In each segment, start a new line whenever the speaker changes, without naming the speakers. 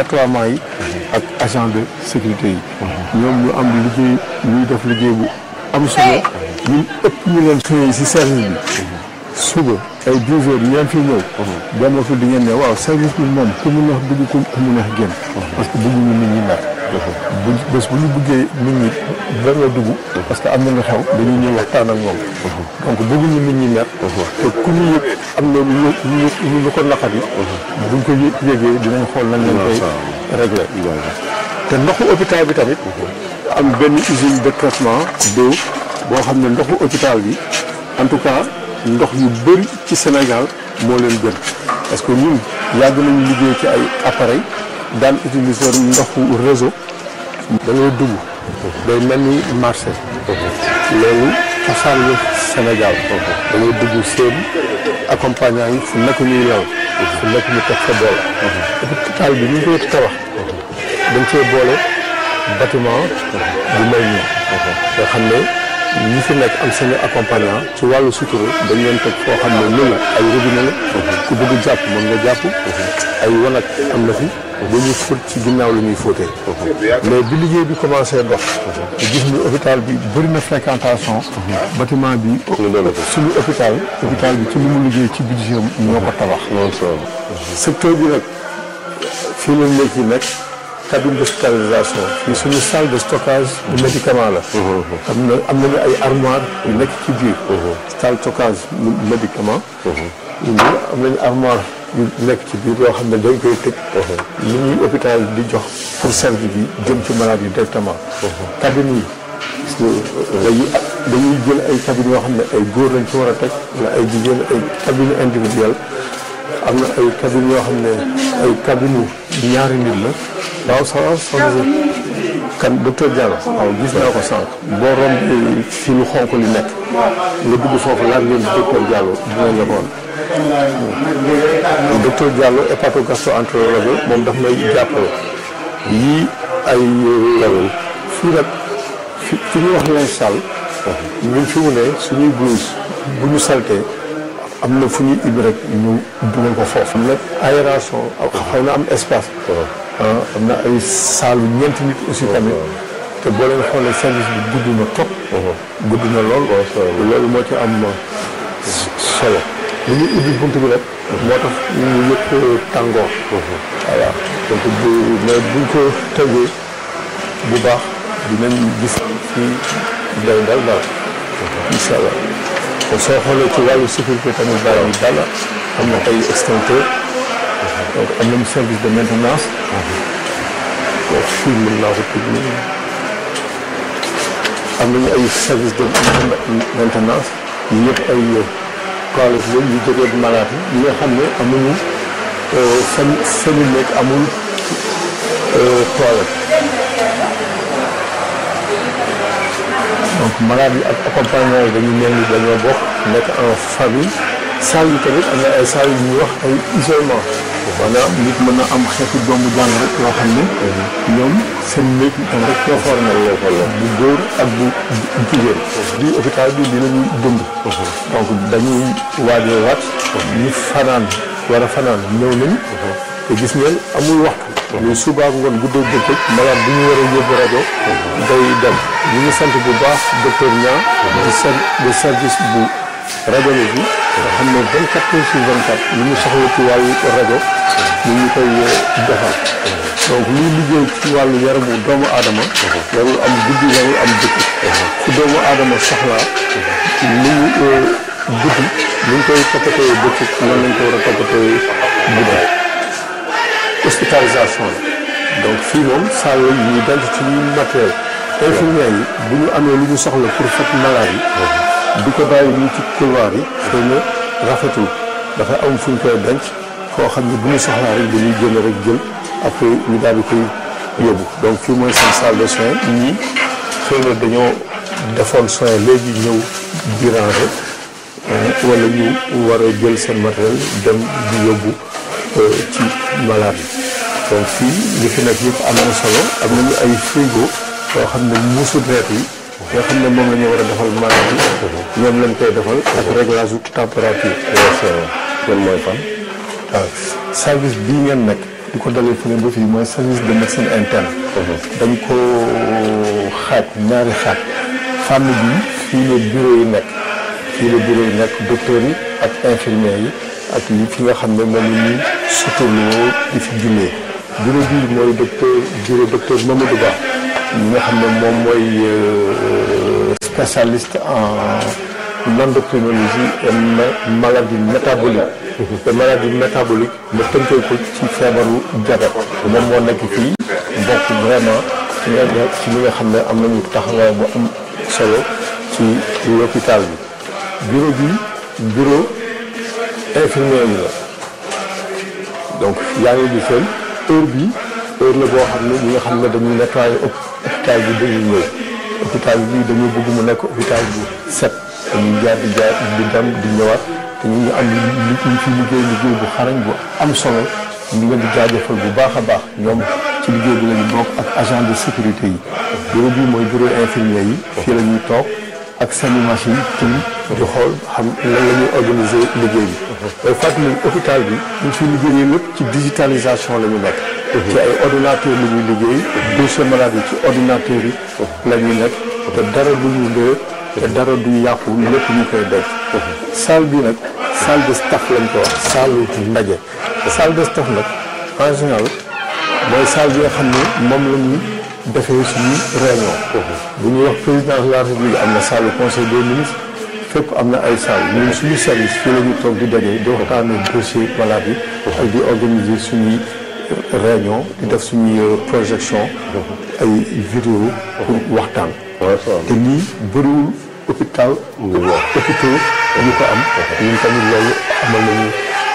nettoiement yi ak agent de sécurité yi ñoom ñu am liggéey ñuy def liggéey bu am solo ñun ëpp ñu leen xëyee si service bi suba ay 12 heures ñeen fi ñëw dem fi di ngeen ne waaw service bi moom ku mu neex dugg ku mu neex génn parce que bëgguñu nit ñi mer bu bés bu ñu bëggee nit ñi benn dugg parce que am na lu xew dañuy ñëw waxtaan ak moom donc bëgguñu nit ñi mer te ku ñu yëg am na lu ñu lu ko naqari buñ ko yë yëgee dinañ xool nañ lañ koy régler te ndoxu hôpital bi tamit am benn usine de traitement d'eau boo xam ne ndoxu hôpital bi en tout cas ndox yu bëri ci Sénégal moo leen gën parce que ñun yàgg nañu liggéey ci ay appareil daan utiliser ndoxu réseau da ngay dugg day mel ni marché loolu cosaan la Sénégal da ngay dugg seen accompagnant yi fu nekk ñuy law fu nekk ñu teg fa boole hôpital bi ñu ngi koy tabax dañ cee boole bâtiment bu mel nii nga xam ne ñi fi nekk am seen accompagnant ci wàllu sutura dañ leen teg foo xam ne lu la ay robinet la ku bëgg jàpp mën nga jàpp ay wanag am na fi dañuy fóot ci ginnaaw la ñuy fóotee mais bi liggéey bi commencé dox gis ni hôpital bi bëri na fréquentation bâtiment bi suñu hôpital hôpital bi ci li mu liggéey ci budget ñoo ko tabax secteur bi nag fii la nekk yi nekk cabine d'hospitalisation fii suñu salle de stockage de médicament la am na am nañu ay armoire yu nekk ci biir salle stockage médicament ñu am nañu armoire yu nekk ci biir yoo xam ne dañ koy tëj li ñuy hôpital di jox pour service bi jëm ci malade yi directement cabine yi dañuy dañuy jël ay cabine yoo xam ne ay góor lañ ci war a teg wala ay jigéen ay cabine individuelle am na ay cabine yoo xam ne ay cabine ñaari nit la waaw ça va soxna kan docteur Diallo waaw gis naa ko sànq boo romb fi lu xonk li nekk nga dugg foofu laaj leen docteur Diallo dinañ la ko woon docteur Diallo hépatogastro-entérologue moom daf may jàppale yii ay fii nag fi fi ñuy wax leen sall ñun fi mu ne suñuy blouse bu ñu saltee am na fu ñuy ibbi rek ñu dugal ko foofu am na aération xaw na am espace am na ay saalu ñeenti nit aussi tamit te boo leen xoolee service bi gudd na trop gudd na lool loolu moo ci am solo lu ñu ubbi bunt bi rek moo tax ñu yëpp tàngoor voilà donc bu mais buñ ko tëjee bu baax dinañ gis fii day dal daal incha allah kon soo xoolee ci wàllu sécurité tamit daal yi dal am na ay extincteur donc am nañu service de maintenance donc fii mën naa ko tudd am nañu ay service de maintenance yu yëpp ay toilettes yooyu yu jógee malade yi nga xam ne amuñu seen seen i nekk amul toilette donc malade yi ak accompagnement yi dañu mel ni dañoo bokk nekk en famille salle yi tamit am na ay salle yu ñuy wax ay isolement maanaam nit mën na am xeetu doomu jàng rek yoo xam ne ñoom seen néeg am rek ñoo for na bu góor ak bu jigéen di hôpital bi li la ñuy dund donc dañuy waajee waat ñu fanaan war a fanaan ñëw nañ te gis ngeen amul waxtu mais suba ngoon guddee bëccëg malade bu ñu war a yóbbu rajo day dem ñu ngi sant bu baax docteur Niang di ser de service bu radiologie nga xam ne 24 heures sur 24 lu ñu soxla ci wàllu rajo ñu ngi koy defal donc luy liggéey ci wàllu yaramu doomu aadama warul am guddi warul am bëccëg fu doomu aadama soxlaa lu ñu guddi ñu ngi koy toppatoo bëccëg noonu lañ ko war a toppatoo guddi hospitalisation la donc fii moom saa yooyu ñuy denc ci matériel infirmier yi bu ñu amee lu ñu soxla pour faj malade yi di ko bàyyi nii ci couloir yi xëy na rafetul dafa am fu ñu koy denc foo xam ne bu ñu soxlaa rek dañuy génn rek jël après ñu daal di koy yóbbu donc fii mooy seen salle de soins ñii xëy na dañoo defoon soin léegi ñëw di ranger wala ñu war a jël seen matériel dem di yóbbu ci malade yi donc fii li fi nekk yëpp am na solo am nañu ay frigo yoo xam ne muusu deret yi yoo xam ne moom la ñu war a defal malade yi ñoom lañ koy defal ak réglage u température
loolu mooy fan.
waaw service bii ngeen nekk di ko dalee fële ba fii mooy service de médecine interne. dañ ko xaaj ñaari xaaj fànn bi fii la bureau yi nekk fii la bureau yi nekk docteurs yi ak infirmiers yi ak yi fi nga xam ne moom la ñuy suturloo di fi jullee bureau bii mooy docteur bureau docteur Mamadou Ba ñi nga xam ne moom mooy spécialiste en endocrinologie et maladie métabolique te maladie métabolique ma tënkee ko ci feebaru diabète moom moo nekk fii bokk vraiment ci nga ci li nga xam ne am nañu taxawaay bu am solo ci l'hôpital bi bureau bi bureau infirmier yi la donc yaa ngi gisal heure bi heure la boo xam ne ñi nga xam ne dañuy nettoyer hôpital bi dañuy ñëw hôpital bi dañu bëgg mu nekk hôpital bu set dañuy jaar di jaar di dem di ñëwaat te ñu ngi am li ñu fi liggéey liggéey bu xarañ bu am solo ñu ngi di jaajëfal bu baax a baax ñoom ci liggéey bi lañu bokk ak agent de sécurité yi bureau bi mooy bureau infirmier yi fii la ñuy toog ak seen machine tim di xool xam lan la ñuy organiser liggéey bi day fàttali hôpital bi ñu fi liggéeyee lépp ci digitalisation la ñu nekk ci ay ordinateur la ñuy liggéey dossier malade yi ci ordinateur yi la ñuy nekk te dara du ñu léer te dara du yàqu lépp ñu koy denc salle bi nag salle de staff lañ ko wax salle ndaje salle de staff nag en général mooy salle bi nga xam ne moom la ñuy defee suñu réunion bu ñuy wax président de la république am na salle conseil des ministres fépp am na ay salle ñun suñu service fii la ñu toog di daje di waxtaanee dossier malade yi ak di organiser suñuy réunion di def suñuy projection ay vidéo pour waxtaan te lii bëriwul hôpital hôpitaux ñu ko am ñun tamit loolu amal nañu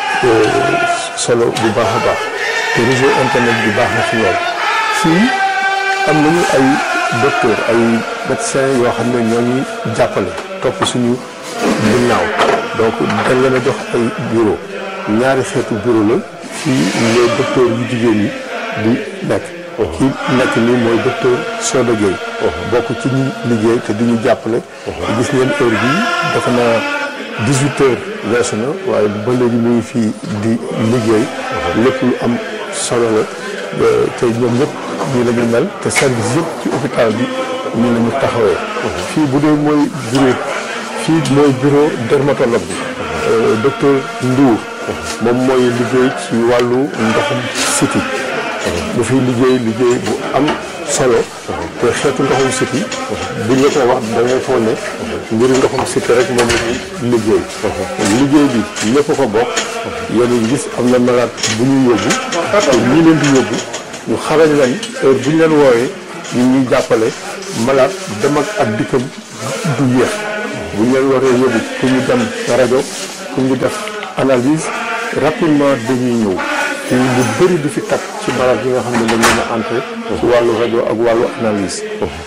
solo bu baax a baax te réseau internet bi baax na ci loolu fii am nañu ay docteur ay médecins yoo xam ne ñoo ñuy jàppale topp suñu ginnaaw donc dañ leen a jox ay bureau ñaari xeetu bureau la fii les docteurs yu jigéen ñi di nekk kii nekk nii mooy docteur Soda Gueye bokk ci ñi liggéey te di ñu jàppale gis ngeen heure bii dafa na dix-huit heures weesu na waaye ba léegi mu ngi fii di liggéey lépp lu am solo la te ñoom ñëpp nii la ñu mel te service yëpp ci hôpital bi nii la ñu taxawee fii bu dee mooy bureau fii mooy bureau dermatologue bi docteur Ndour moom mooy liggéey ci wàllu ndoxum siti bu fiy liggéey liggéey bu am solo te xeetu ndoxum siti buñ la ko wax da ngay foog ne mbiru ndoxum siti rek moom la ñuy liggéey liggéey bi ñëpp ko bokk yéen a gis am na malade bu ñu yóbbu te ñii leen di yóbbu ñu xarañ lañ heure bu ñu leen woowee ñu ñuy jàppale malade dem ak ak dikkam du yéex bu ñu leen waree yóbbu pour ñu dem rajo pour ñu def analyse rapidement dañuy ñëw te lu bëri du fi takk ci malade yi nga xam ne dañ leen a entré ci wàllu rajo ak wàllu analyse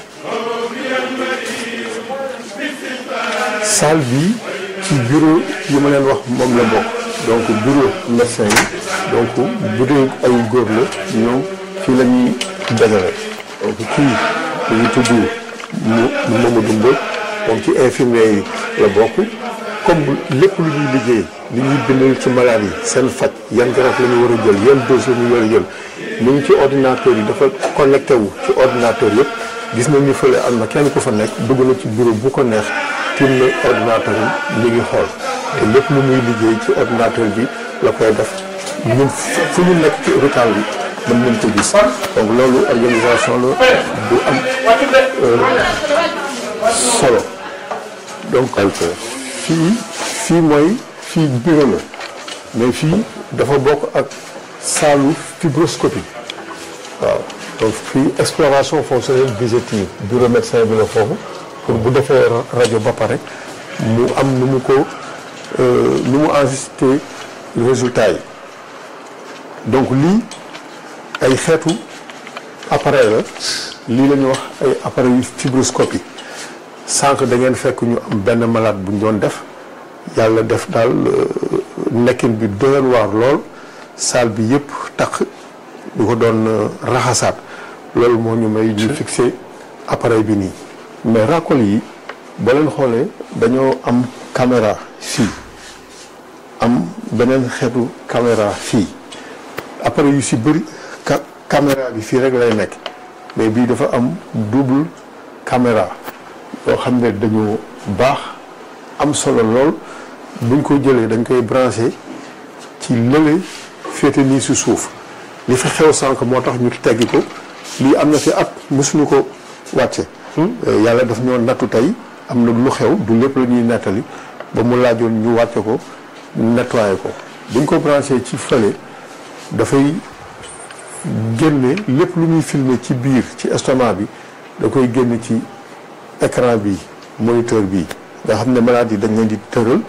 salle bi ci bureau yi ma leen wax moom la bokk donc bureau médecin yi donc bu dee ay góor la ñoom fii la ñuy dajale donc kii dañuy tudd mu Mamadou Mbodj moom ci infirmier yi la bokk comme lépp lu ñuy liggéey li ñuy bindal ci malade yi seen faj yan garab la ñu war a jël yan dossier ñu war a jël mu ngi ci ordinateur yi dafa connecté wu ci ordinateur yëpp gis nañ ni fële am na kenn ku fa nekk dugg na ci bureau bu ko neex tiim na ordinateur yi mi ngi xool te lépp lu muy liggéey ci ordinateur bi la koy def ñun fu ñu nekk ci hôpital bi mën nañ ko gis donc loolu organisation la bu am solo donc fii fii mooy fii bureau la mais fii dafa bokk ak saalu fibroscopie waaw donc fii exploration fonctionnelle digestive bureau médecin bi la foofu pour bu defee rajo ba pare mu am nu mu ko nu mu enregistré résultat yi donc lii ay xeetu appareil la lii la ñuy wax ay appareil yu fibroscopie sànq da ngeen fekk ñu am benn malade bu ñu doon def yàlla def daal nekkin bi doyoon waar lool salle bi yëpp tax ñu ko doon raxasaat loolu moo ñu may ñu fixé appareil bi nii mais racole yi boo leen xoolee dañoo am caméra fii am beneen xeetu caméra fii appareil yu si bëri ca caméra bi fii rek lay nekk mais bii dafa am double caméra yoo xam ne dañoo baax am solo lool buñ ko jëlee dañ koy branché ci lële féete nii si suuf li fi xew sànq moo tax ñu teggi ko lii am na fi at mosuñu ko wàcce yàlla daf ñoo nattu tey am na lu xew du lépp la ñuy nettali ba mu laajoon ñu wàcce ko nettoyé ko buñ ko branché ci fële dafay génne lépp lu muy filmer ci biir ci estomac bi da koy génne ci écran bi moniteur bi nga xam ne malade yi dañ leen di tëral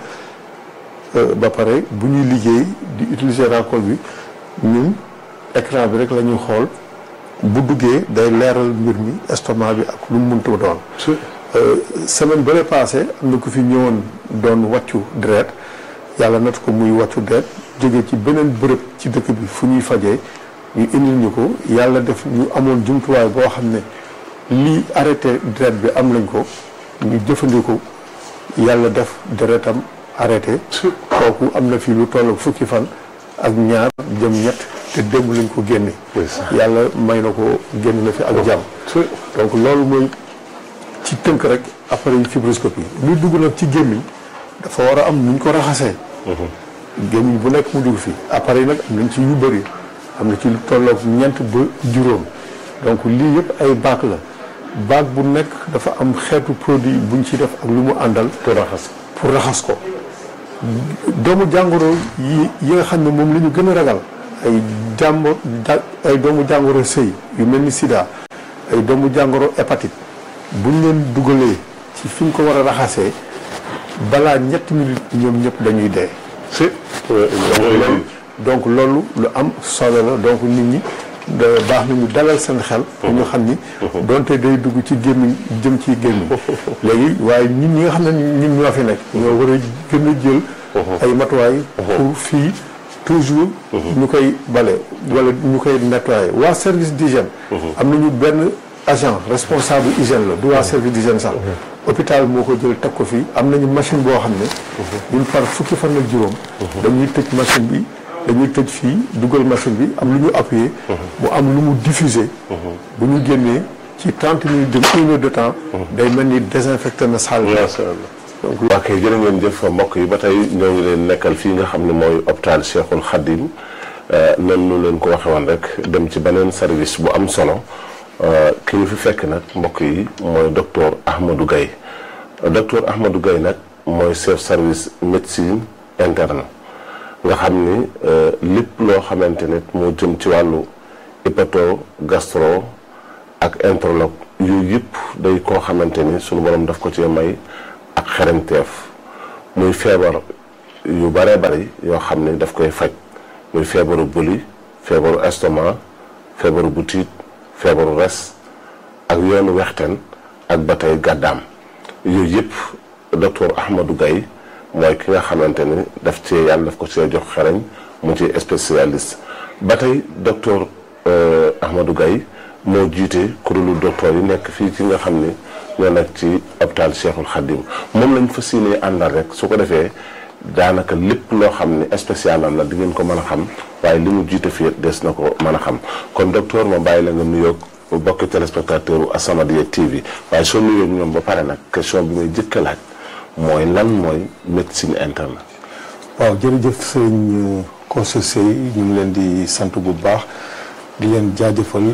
ba pare bu ñuy liggéey di utiliser racole bi ñun écran bi rek la ñuy xool bu duggee day leeral mbir mi estomac bi ak lu mu mënta doon semaine bële passé am na ku fi ñëwoon doon wàccu deret yàlla nat ko muy wàccu deret jóge ci beneen bërëb ci dëkk bi fu ñuy fajee ñu indil ñu ko yàlla def ñu amoon jumtuwaay boo xam ne lii arrêté deret bi am nañ ko ñu jëfandikoo yàlla def deretam arrêté kooku am na fii lu toll fukki fan ak ñaar jëm ñett te démb lañ ko génne yàlla may na ko génn na fi ak jàmm donc loolu mooy ci tënk rek appareil fibroscopie luy dugg nag ci gémmiñ dafa war a am nuñ ko raxasee gémmiñ bu nekk mu dugg fi appareil nag am nañ ci yu bëri am na ci lu tolloog ñeent ba juróom donc lii yëpp ay baak la baak bu nekk dafa am xeetu produit buñ ci def ak lu mu àndal pour raxas pour raxas ko doomu jàngoro yi yi nga xam ne moom la ñu gën a ragal ay jàmbo ay doomu jàngoro sëy yu mel ni sida ay doomu jàngoro hépatite buñ leen dugalee ci fi ñu ko war a raxasee balaa ñetti minutes ñoom ñëpp dañuy dee
si
donc loolu lu am solo la donc nit ñi baax na ñu dalal seen xel pour ñu xam ni donte day dugg ci gémmiñ jëm ci gémmiñ léegi waaye nit ñi nga xam ne ñun ñoo fi nekk ñoo war a gën a jël ay matuwaay pour fii toujours ñu koy bale wala ñu koy nettoyer waa service d'hygiène am nañu benn agent responsable hygiène la du waa service d'hygiène sax hôpital moo ko jël teg ko fii am nañu machine boo xam ne ñun par fukki fan ak juróom dañuy tëj machine bi dañuy tëj fii dugal machine bi am lu ñu appuyé mu am lu mu diffusé bu ñu génnee ci trente minutes de une heure de temps day mel ni désinfecté na salle bi
donc waa kay jërë ngeen jëf mbokk yi ba tey ñoo ngi leen nekkal fii nga xam ne mooy hôpital Cheikhul Khadim nan nu leen ko waxe woon rek dem ci beneen service bu am solo ki ñu fi fekk nag mbokk yi mooy docteur Ahmadou Gaye docteur Ahmadou Gaye nag mooy chef service médecine interne nga xam ni lépp loo xamante ne moo jëm ci wàllu hépato gastro ak entérologue yooyu yëpp day koo xamante ni sunu borom daf ko cee may ak xereñteef muy feebar yu bare bari yoo xam ne daf koy faj muy feebaru bëli feebaru estomac feebaru butit feebaru res ak yoonu wexten ak ba tey gàddaam yooyu yëpp docteur Ahmadou Gaye mooy ki nga xamante ni daf cee yàlla daf ko cee jox xereñ mu ci spécialiste ba tey docteur Ahmadou Gaye moo jiite kuréelu docteur yi nekk fii ci nga xam ni ñoo nekk ci hôpital Cheikhul Khadim moom lañ fas yéenee àndal rek su ko defee daanaka lépp loo xam ne spécial am la di ngeen ko mën a xam waaye li mu jiite fii des na ko mën a xam kon docteur ma bàyyi la nga nuyoog bokki téléspectateur u As-Samadiyya TV waaye soo nuyoog ñoom ba pare nag question bi may jëkk a laaj mooy lan mooy médecine interne.
waaw jërëjëf sëñ Kosso Sey ñu ngi leen di sant bu baax di leen jaajëfal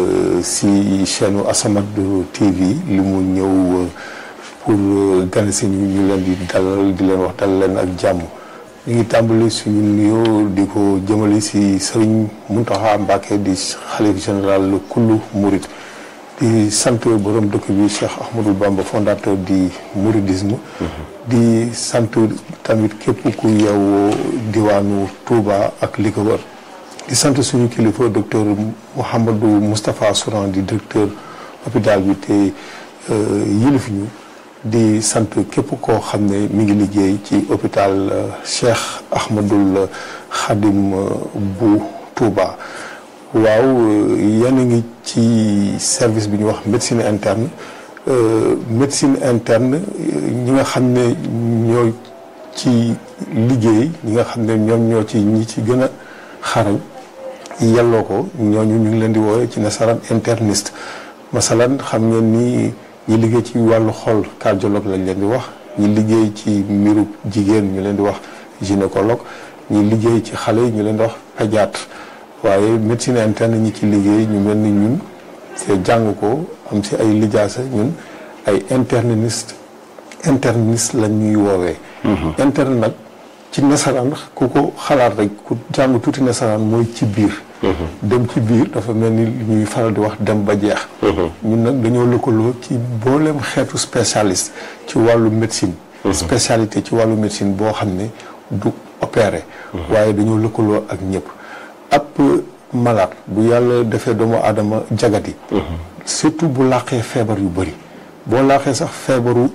si chaîne As-Samadiyya TV li mu ñëw pour gan si ñu ñu leen di dalal di leen wax dal leen ak jàmm ñu ngi tàmbali suñu nuyoo di ko jëmale si sëriñ Mountakha Mbacké di xalif général kullu Mouride di sant borom dëkk bi Cheikh Ahmadou Bamba fondateur di mouridisme di sant tamit képp ku yeewoo diwaanu Touba ak li ko wër di sant suñu kilifa docteur Mouhamadou Moustapha Souran di directeur hôpital bi te yilif ñu di sant képp koo xam ne mi ngi liggéey ci hôpital Cheikh Ahmadoul Khadim bu Touba waaw yéen a ngi ci service bi ñuy wax médecine interne médecine interne ñi nga xam ne ñoo ci liggéey ñi nga xam ne ñoom ñoo ci ñi ci gën a xarañ yelloo ko ñooñu ñu ngi leen di woowee ci nasaraan interniste masalan xam ngeen ni ñi liggéey ci wàllu xol cardiologue lañ leen di wax ñi liggéey ci mbiru jigéen ñu leen di wax gynécologue ñi liggéey ci xale yi ñu leen di wax pédiatre waaye médecine interne ñi ci liggéey ñu mel ni ñun c'est jàng ko am si ay lijaasa ñun ay interniste interniste lañ ñuy woowee interne nag ci nasaraan ku ko xalaat rek ku jàng tuuti nasaraan mooy ci biir dem ci biir dafa mel ni li ñuy faral di wax dem ba jeex ñun nag dañoo lëkkaloo ci booleem xeetu spécialiste ci wàllu médecine spécialité ci wàllu médecine boo xam ne du opéré waaye dañoo lëkkaloo ak ñëpp ab malade bu yàlla defee doomu aadama jagati surtout bu làqee feebar yu bëri boo làqee sax feebaru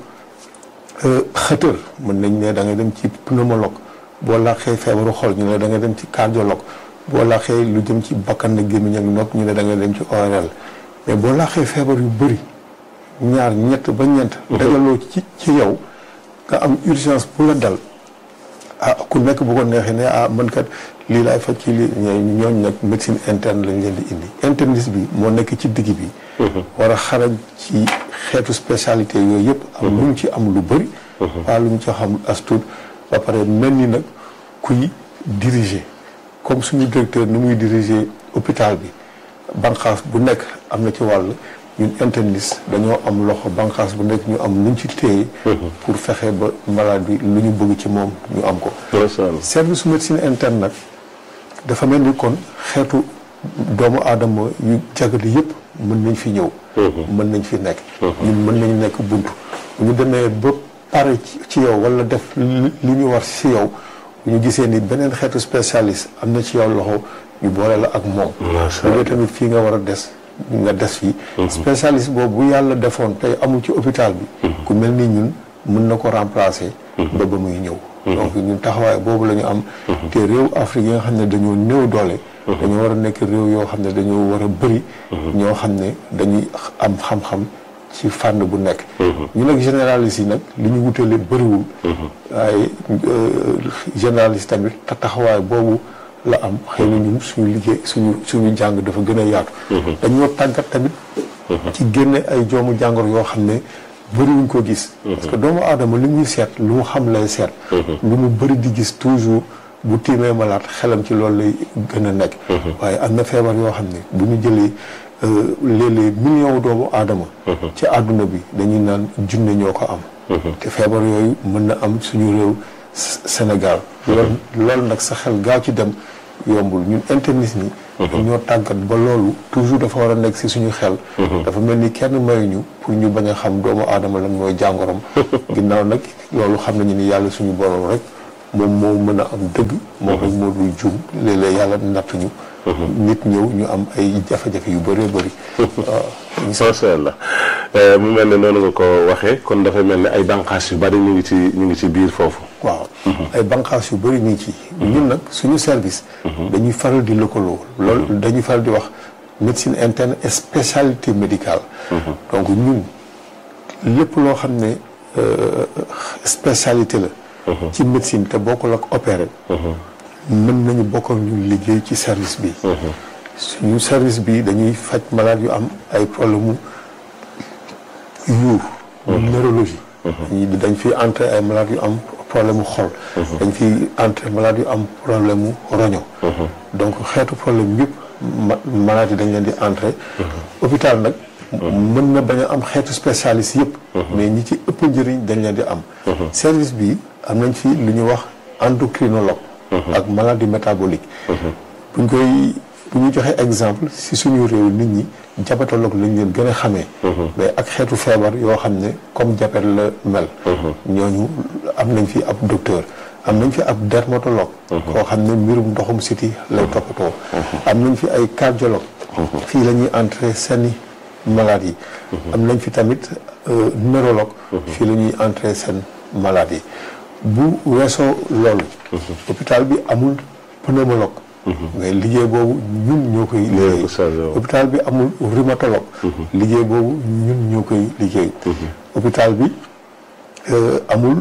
xëtër mën nañ ne da nga dem ci pneumologue boo làqee feebaru xol ñu ne da nga dem ci cardiologue boo laaxee lu jëm ci bakkan na gémmiñ ak nopp ñu ne da nga dem ci ORL mais boo laaxee feebar yu bëri ñaar ñett ba ñeent dagaloo ci ci yow nga am urgence bu la dal ah ku nekk bu ko neexee ne ah man kat lii laay faj ci lii ñooñ nag médecine interne lañ leen di indi interniste bi moo nekk ci digg bi war a xarañ ci xeetu spécialité yooyu yëpp am lu mu ci am lu bëri waa lu mu ci xam as tuut ba pare mel ni nag kuy diriger comme suñu directeur ni muy diriger hôpital bi banqaas bu nekk am na ci wàll ñun interniste dañoo am loxo banqaas bu nekk ñu am luñ ci téye pour fexe ba malade bi lu ñu bëgg ci moom ñu am ko service médecine interne nag dafa mel ni kon xeetu doomu aadama yu jagali yëpp mën nañ fi ñëw mën nañ fi nekk ñun mën nañ nekk buntu bu ñu demee ba pare ci yow wala def li ñu war ci yow bu ñu gisee ni beneen xeetu spécialiste am na ci yow loxo ñu boole la ak moom bu tamit fii nga war a des nga des fii spécialiste boobu bu yàlla defoon tey amul ci hôpital bi ku mel ni ñun mën na ko remplacer ba ba muy ñëw donc ñun taxawaay boobu la ñu am te réew Afrique yi nga xam ne dañoo néew doole dañoo war a nekk réew yoo xam ne dañoo war a bëri ñoo xam ne dañuy am xam-xam ci fànn bu nekk ñu nag généraliste yi nag li ñu wutale bëriwul waaye généraliste tamit te taxawaay boobu la am xëy na ñun suñu liggéey suñu suñu jàng dafa gën a yaatu dañoo tàggat tamit ci génne ay joomu jàngoro yoo xam ne bëriwuñ ko gis parce que doomu aadama li muy seet lu mu xam lay seet lu mu bëri di gis toujours bu tiimee malaat xelam ci loolu lay gën a nekk waaye am na feebar yoo xam ne bu ñu jëlee léeg-léeg million doomu aadama ci àdduna bi dañuy naan junne ñoo ko am te feebar yooyu mën na am suñu réew Sénégal loolu loolu nag sa xel gaaw ci dem yombul ñun interniste ni ñoo tàggat ba loolu toujours dafa war a nekk si suñu xel dafa mel ni kenn mayuñu pour ñu bañ a xam doomu aadama lan mooy jàngorom ginnaaw nag loolu xam nañu ni yàlla suñu borom rek moom moo mën a am dëgg moom rek moo dul juum léeg-léeg yàlla nattuñu nit ñëw ñu am ay jafe-jafe yu bëree bëri waaw
macha allah mu mel ne noonu nga ko waxee kon dafay mel ne ay banqaas yu bari ñu ngi ci ñu ngi ci biir foofu
waaw ay banqaas yu bëri ñu ngi ci ñun nag suñu service dañuy faral di lëkkaloo loolu dañuy faral di wax médecine interne et spécialité médicale donc ñun lépp loo xam ne spécialité la ci médecine te bokkul ak opéré mën nañu bokk ak ñu liggéey ci service bi suñu service bi dañuy faj malade yu am ay problème mu yuur neurologie dañ fi entré ay malade yu am problème mu xol dañ fi entré malade yu am problème mu roño donc xeetu problème yëpp malade yi dañ leen di entré hôpital nag mën na bañ a am xeetu spécialiste yëpp mais ñi ci ëpp njëriñ dañ leen di am service bi am nañ fi lu ñuy wax endocrinologue ak maladie métabolique buñ koy bu ñu joxee exemple si suñu réew nit ñi diabétologue lañ leen gën a xamee mais ak xeetu feebar yoo xam ne comme diabète la mel ñooñu am nañ fi ab docteur am nañ fi ab dermatologue koo xam ne mbirum ndoxum siti lay toppatoo am nañ fi ay cardiologue fii la ñuy entrer seeni malade yi am nañ fi tamit neurologue fii la ñuy entrer seen malade yi bu weesoo loolu hôpital bi amul pneumologue mais liggéey boobu ñun ñoo koy liggéey hôpital bi amul rhumatologue liggéey boobu ñun ñoo koy liggéey hôpital bi amul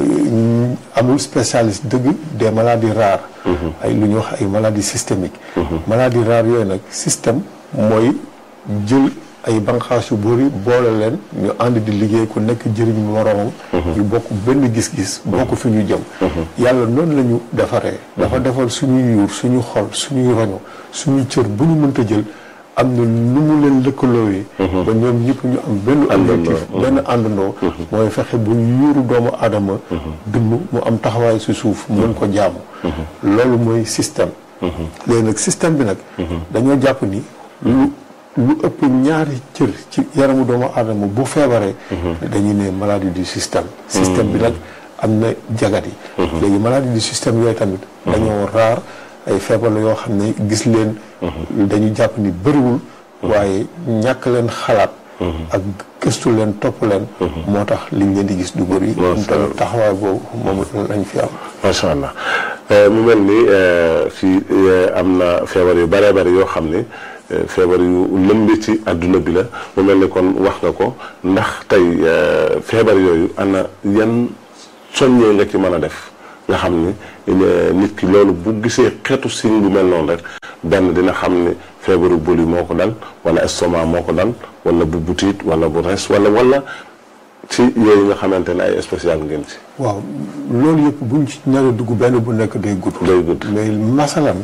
amul spécialiste dëgg des maladies rares ay lu ñuy wax ay maladies systémiques maladies rares yooyu nag système mooy jël ay banqaas yu bëri boole leen ñu ànd di liggéey ku nekk jëriñ moroomam ñu bokk benn gis-gis bokk fi ñu jëm yàlla noonu la ñu defaree dafa defal suñuy yuur suñu xol suñuy roño suñuy cër bu ñu mënta jël am na nu mu leen lëkkaloowee ba ñoom ñëpp ñu am benn objectif benn àndandoo mooy fexe bu yuuru doomu aadama dund mu am taxawaay si suuf mën ko jaamu loolu mooy système léegi nag système bi nag dañoo jàpp ni lu lu ëpp ñaari cër ci yaramu doomu aadama bu feebaree dañuy ne maladie du système système bi nag am na jagat yi léegi maladie du système yooyu tamit dañoo raar ay feebar la yoo xam ne gis leen dañu jàpp ni bëriwul waaye ñàkk leen xalaat ak gëstu leen topp leen moo tax liñ leen di gis du bëri moom tamit taxawaay boobu moom lañ fi am
macha allah mu mel ni fii am na feebar yu bëree bëri yoo xam ne feebar yu lëmbi ci àdduna bi la mu mel ni kon wax nga ko ndax tey feebar yooyu ana yan soññee nga ci mën a def nga xam ni nit ki loolu bu gisee xeetu signe bu mel noonu rek benn dina xam ni feebaru boli moo ko dal wala estomac moo ko dal wala bu butiit wala bu res wala wala ci yooyu nga xamante ne ay spécial ngeen ci.
waaw loolu yëpp buñ ci nar a dugg benn bu nekk day gudd.
day gudd
mais masalan.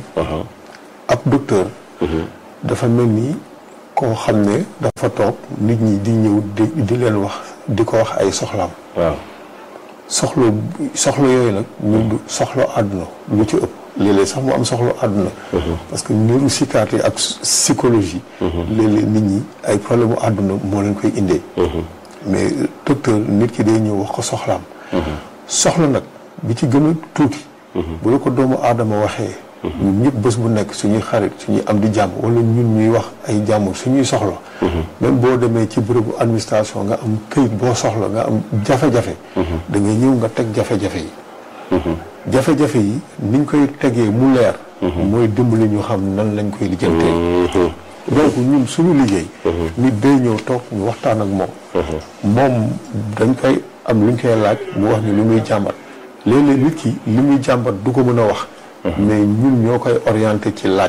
ab docteur. dafa mel ni koo xam ne dafa toog nit ñi di ñëw di di leen wax di ko wax ay soxlaam.
waaw.
soxla soxla yooyu nag ñun du soxla àdduna lu ci ëpp léeg-léeg sax mu am soxla àdduna parce que neuropsychiatrie ak psychologie léeg-léeg nit ñi ay problème mu àdduna moo leen koy indee mais docteur nit ki day ñëw wax ko soxlaam soxla nag bi ci gën a tuuti bu la ko doomu aadama waxee ñun ñëpp bés bu nekk suñuy xarit suñuy am di jàmm wala ñun ñuy wax ay jàmm suñuy soxla même boo demee ci bërëbu administration nga am këyit boo soxla nga am jafe-jafe da ngay ñëw nga teg jafe-jafe yi jafe-jafe yi niñ koy tegee mu leer mooy dimbali ñu xam nan lañ koy lijjantee donc ñun suñu liggéey nit day ñëw toog ñu waxtaan ak moom moom dañ koy am luñ koy laaj mu wax ni lu muy jàmbat léeg-léeg nit ki li muy jàmbat du ko mën a wax mais ñun ñoo koy orienté ci laaj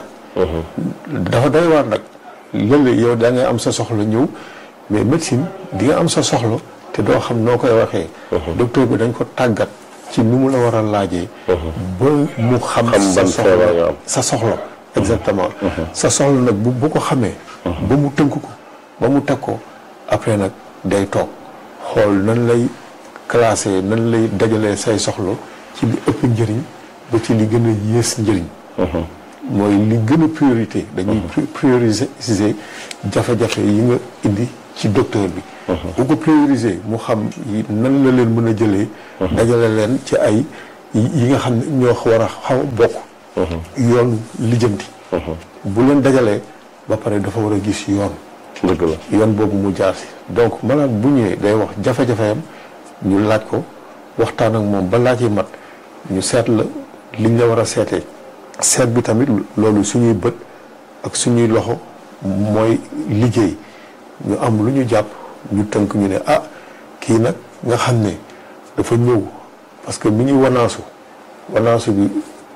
dafa doy waar nag léeg-léeg yow da ngay am sa soxla ñëw mais médecine di nga am sa soxla te doo xam noo koy waxee docteur bi dañ ko tàggat ci nu mu la war a laajee ba mu xam sa soxla sa soxla exactement sa soxla nag bu bu ko xamee ba mu tënk ko ba mu teg ko après nag day toog xool nan lay classé nan lay dajalee say soxla ci li ëpp njëriñ ba ci li gën a yées njëriñ mooy li gën a priorité dañuy prioriser jafe-jafe yi nga indi ci docteur bi bu ko prioriser mu xam nan la leen mën a jëlee dajale leen ci ay yi nga xam ne ñoo war a xaw a bokk yoonu lijjanti bu leen dajalee ba pare dafa war a gis yoon
dëgg la
yoon boobu mu jaar si donc malade bu ñëwee day wax jafe-jafeyam ñu laaj ko waxtaan ak moom ba laaj yi mat ñu seet la liñ la war a seetee seet bi tamit loolu suñuy bët ak suñuy loxo mooy liggéey ñu am lu ñu jàpp ñu tënk ñu ne ah kii nag nga xam ne dafa ñëw parce que mi ñu wanaasu wanaasu bi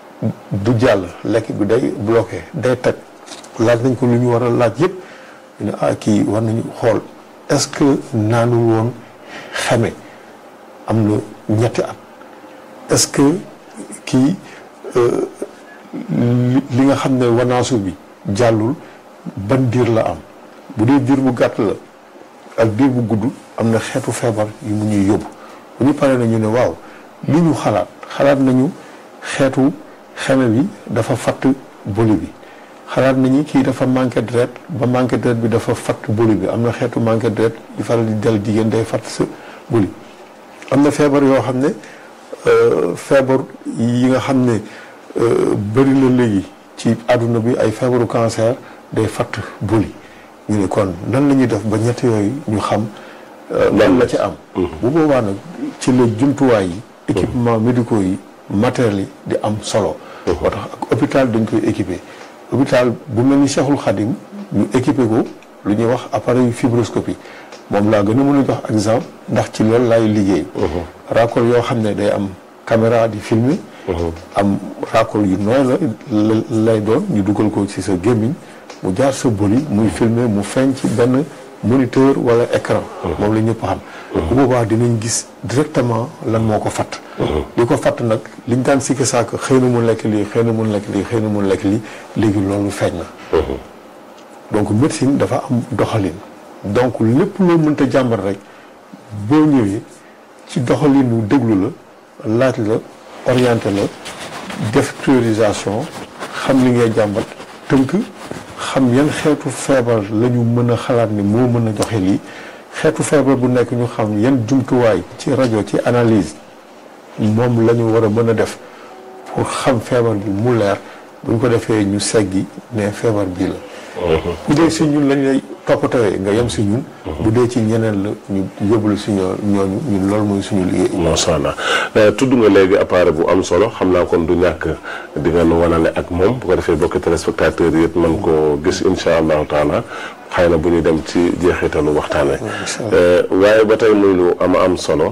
du jàll lekk bi day bloqué day teg laaj nañ ko lu ñu war a laaj yëpp ñu ne ah kii war nañu xool est-ce que naanul woon xeme am na ñetti at est-ce que kii li nga xam ne wanaasu bi jàllul ban diir la am bu dee diir bu gàtt la ak diir bu gudd am na xeetu feebar yu mu ñuy yóbbu bu ñu paree na ñu ne waaw li ñu xalaat xalaat nañu xeetu xeme bi dafa fatt boli bi xalaat nañu kii dafa manqué deret ba manqué deret bi dafa fatt boli bi am na xeetu manqué deret yu faral di dal jigéen day fatt sa boli am na feebar yoo xam ne feebar yi nga xam ne bëri na léegi ci àdduna bi ay feebaru cancer day fatt boli ñu ne kon nan la ñuy def ba ñett yooyu ñu xam lan la ci am bu boobaa nag ci la jumtuwaay yi équipement médicaux yi matériels yi di am solo moo tax ak hôpital dañ koy équipé hôpital bu mel ni Cheikhul Khadim ñu équipé ko lu ñuy wax appareil fibroscopie moom laa gën a mën a jox exemple ndax ci loolu laay liggéey raccord yoo xam ne day am caméra di filmer am raccord yu nooy la lay doon ñu dugal ko ci sa gémmiñ mu jaar sa boli muy filmer mu feeñ ci benn moniteur wala écran moom la ñëpp xam bu boobaa dinañ gis directement lan moo ko fatt li ko fatt nag liñ daan sikki saak xëy na mu lekk lii xëy na mu lekk lii xëy na mu lekk lii léegi loolu feeñ na donc médecine dafa am doxalin donc lépp loo mënta jàmbat rek boo ñëwee ci doxalinu déglu la laaj la orienté la def priorisation xam li ngay jàmbat tënk xam yan xeetu feebar la ñu mën a xalaat ni moo mën a joxe lii xeetu feebar bu nekk ñu xam yan jumtuwaay ci rajo ci analyse moom la ñu war a mën a def pour xam feebar bi mu leer bu ñu ko defee ñu seggi ne feebar bii la bu dee si ñun lañ lay toppatawee nga yem si ñun bu dee ci ñeneen la ñu yóbbul si ñoo ñooñu ñun loolu mooy suñu liggéey
macha allah tudd nga léegi appareil bu am solo xam naa kon du ñàkk di nga nu wanale ak moom bu ko defee bokki téléspectateurs yi it mën koo gis insha allahu taala xëy na bu ñu dem ci jeexitalu waxtaane waaye ba tey muy lu ama am solo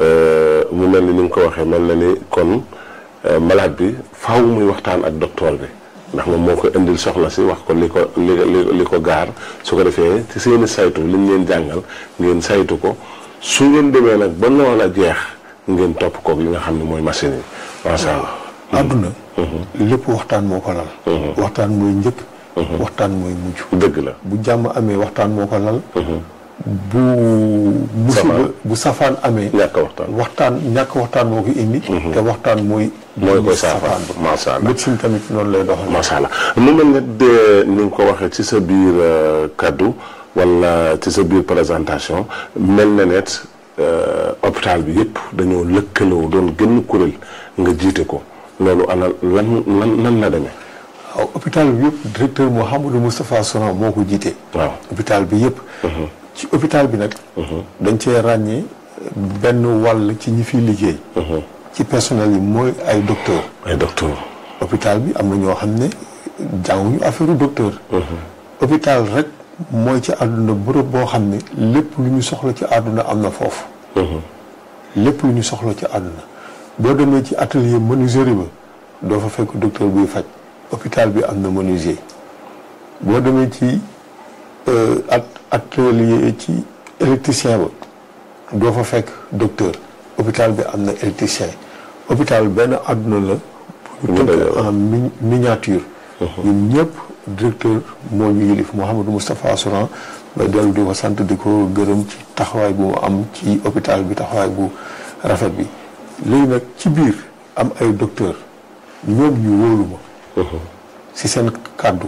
mu mel ni ni nga ko waxee mel na ni kon malade bi faaw muy waxtaan ak docteur bi ndax moom moo ko indil soxla si wax ko li ko li li ko gaar su ko defee ci seeni saytu liñ leen jàngal ngeen saytu ko su ngeen demee nag ba noon a jeex ngeen topp koog li nga xam ne mooy machine yi macha allah.
àdduna lépp waxtaan moo ko lal waxtaan mooy njëkk waxtaan mooy mujj
dëgg la
bu jàmm amee waxtaan moo ko lal bu musiba bu safaan amee
ñàkk waxtaan
waxtaan ñàkk waxtaan moo ko indi te waxtaan mooy
mooy koy saafaan macha allah
médecine tamit noonu lay doxal
macha allah mu mel ne de ni nga ko waxee ci sa biir kaddu wala ci sa biir présentation mel na net hôpital bi yëpp dañoo lëkkaloo doon gën kuréel nga jiite ko loolu ana lan lan lan la demee
waaw hôpital bi yëpp directeur Mouhamadou Moustapha Souran moo ko jiite
waaw
hôpital bi yëpp ci hôpital bi nag dañ cee ràññee benn wàll ci ñi fiy liggéey ci personnel yi mooy ay docteur
ay docteur
hôpital bi am na ñoo xam ne jànguñu affaire docteur hôpital rek mooy ci àdduna bërëb boo xam ne lépp lu ñu soxla ci àdduna am na foofu lépp lu ñu soxla ci àdduna boo demee ci atelier menuiserie ba doo fa fekk docteur buy faj hôpital bi am na menuisier boo demee ci at atelier ci électricien ba doo fa fekk docteur hôpital bi am na électricien hôpital benn àdduna la bu ñu tënk en miniature ñun ñëpp directeur moo ñu yilif Mouhamadou Moustapha Souran may dellu di ko sant di ko gërëm ci taxawaay bu mu am ci hôpital bi taxawaay bu rafet bi léegi nag ci biir am ay docteur ñoom ñu wóolu ma si seen kàddu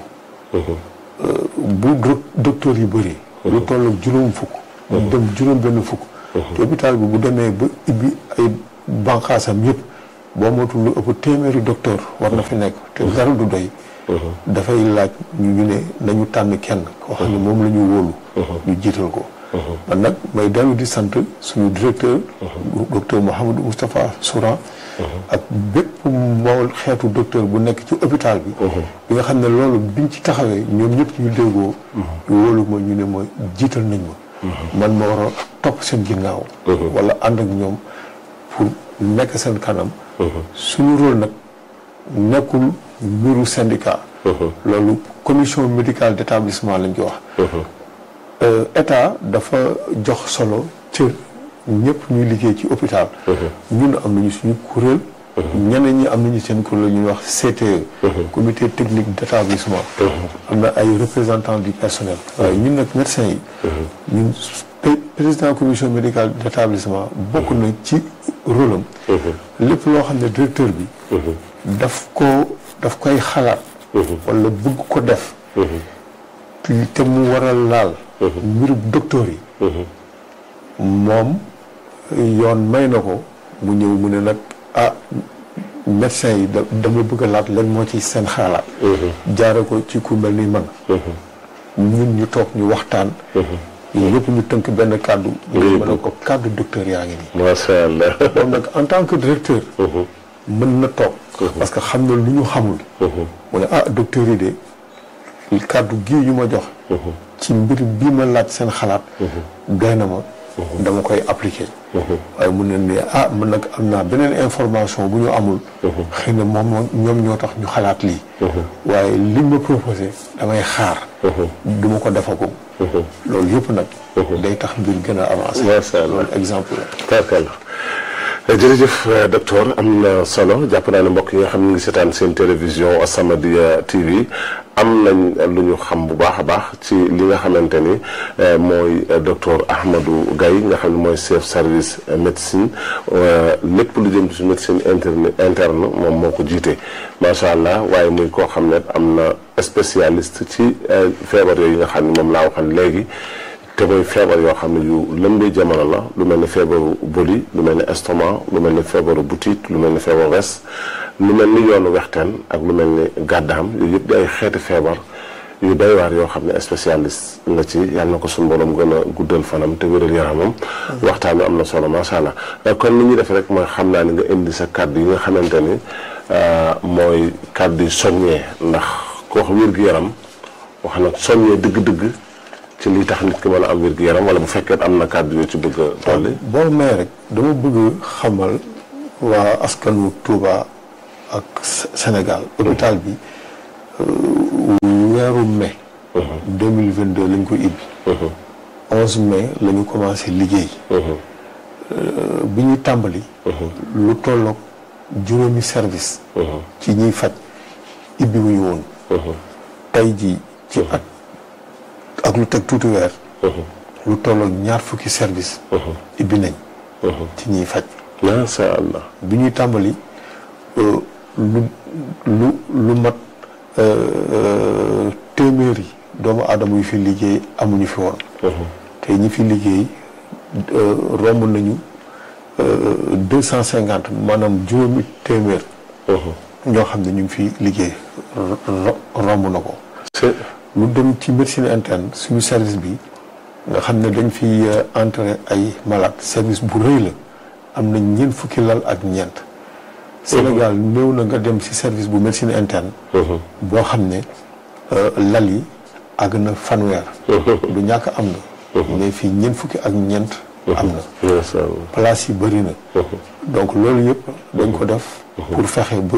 bu docteur yi bëri lu toll ak juróom fukk dem juróom benn fukk te hôpital bi bu demee ba ibbi ay banqaasam yëpp boo mootul lu ëpp téeméeri docteur war na fi nekk te dara du doy dafay laaj ñu ne nañu tànn kenn koo xam ne moom la ñu wóolu ñu jiital ko man nag may dellu di sant suñu directeur docteur Mouhamadou Moustapha Souran ak bépp moo xeetu docteur bu nekk ci hôpital bi bi nga xam ne loolu biñ ci taxawee ñoom ñëpp ñu déggoo ñu wóolu ma ñu ne ma jiital nañ ma man ma war a topp seen ginnaaw wala ànd ak ñoom pour nekk seen kanam suñu rôle nag nekkul mbiru syndicat loolu commission médicale d'établissement lañ ko wax état dafa jox solo cër ñëpp ñuy liggéey ci hôpital ñun am nañu suñu kuréel ñeneen ñi am nañu seen kuréel ñuy wax CTE comité technique d'établissement am na ay représentants du personnel waaye ñun nag médecins yi ñun président commission médicale d'établissement bokk na ci rôle am lépp loo xam ne directeur bi daf ko daf koy xalaat wala bëgg ko def te mu war a laal mbiru docteur yi moom yoon may na ko mu ñëw mu ne nag ah médecin yi dama bëgg a laat leen moo ci seen xalaat jaare ko ci ku mel ni man ñun ñu toog ñu waxtaan ñun ñëpp ñu tënk benn kàddu ñu mën a ko kàddu docteur yaa ngi nii
macha allah
moom nag en tant que directeur mën na toog parce que xam na lu ñu xamul mu ne ah docteur yi de kàddu gii ñu ma jox ci mbir bi ma laaj seen xalaat doy na ma dama koy appliquer waaye mun na ne ah man nag am naa beneen information bu ñu amul xëy na moom ñoom ñoo tax ñu xalaat lii waaye liñ ma proposé damay xaar du ma ko defagum loolu yëpp nag day tax mbir gën a avancé
macha allah
loolu exemple la
tarkal jërëjëf docteur am na solo jàpp naa ne mbokk yi nga xam ne ngi seetaan seen télévision As-Samadiyya TV am nañ lu ñu xam bu baax a baax ci li nga xamante ni mooy docteur Ahmadou Gaye nga xam ne mooy chef service médecine lépp lu jëm ci médecine interne interne moom moo ko jiite macha allah waaye muy koo xam ne am na spécialiste ci feebar yooyu nga xam ne moom laa waxoon léegi te mooy feebar yoo xam ne yu lëmbee jamono la lu mel ne feebaru boli lu mel ne estomac lu mel ne feebaru butit lu mel ne feebaru res lu mel ni yoonu wexteen ak lu mel ni gàddaam yooyu yëpp di ay xeeti feebar yu doy waar yoo xam ne spécialiste nga ci yàlla na ko suñu borom gën a guddal fanam te wéral yaramam waxtaan wi am na solo macha allah kon li ñuy def rek mooy xam naa ni nga indi sa kàddu yi nga xamante ni mooy kàddu yi soññee ndax ko wax wér-gu-yaram wax na soññee dëgg-dëgg ci li tax nit ki mën a am wér gu yaram wala bu fekkee am na kàddu yoo ci bëgg a dolli.
boo may rek dama bëgg xamal waa askanu Touba ak Sénégal hôpital bi weeru mai. deux mille vingt deux lañ ko ibbi. onze mai la ñu commencé liggéey. bi ñuy tàmbali. lu tolloog juróomi service. ci ñiy faj ibbi wu ñu woon. tey jii ci at. ak lu teg tuuti weer lu tolloog ñaar fukki service ibbi nañ ci ñiy faj
macha allah
bi ñuy tàmbali lu lu lu mat téeméeri doomu aadama yu fi liggéey amuñu fi woon te ñi fi liggéey romb nañu deux cent cinquante maanaam juróomi téeméer ñoo xam ne ñu ngi fi liggéey romb na ko lu dem ci médecine interne suñu service bi nga xam ne dañ fi entrer ay malade service bu rëy la am na ñeent fukki lal ak ñeent Sénégal néew na nga dem ci service bu médecine interne boo xam ne lal yi àgg na fanweer du ñàkk am na mais fii ñeent fukki ak ñeent am na place yi bëri na donc loolu yëpp dañ ko def pour fexe ba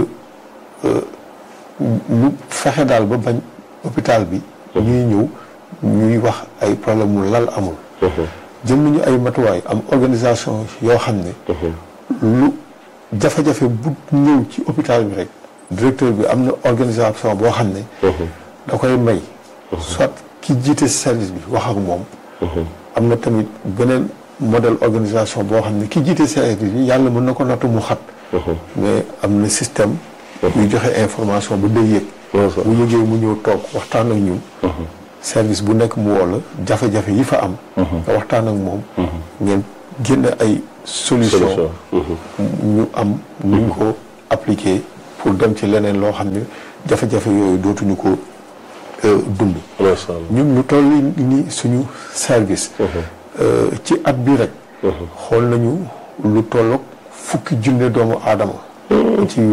ñu fexe daal ba bañ hôpital bi ñuy ñëw ñuy wax ay problème mu lal amul jël nañu ay matuwaay am organisation yoo xam ne lu jafe-jafe bu ñëw ci hôpital bi rek directeur bi am na organisation boo xam ne da koy may soit ki jiite service bi wax ak moom am na tamit beneen modèle organisation boo xam ne ki jiite service bi yàlla mën na ko nattu mu xat mais am na système yuy joxe information ba day yëg bu yëgee mu ñëw toog waxtaan ak ñun service bu nekk mu woo la jafe-jafe yi fa am nga waxtaan ak moom ngeen génne ay solution ñu am nuñ ko appliquer pour dem ci leneen loo xam ne jafe-jafe yooyu dootuñu ko dund ñun lu toll ni suñu service ci at bi rek xool nañu lu tolloog fukki junne doomu aadama ci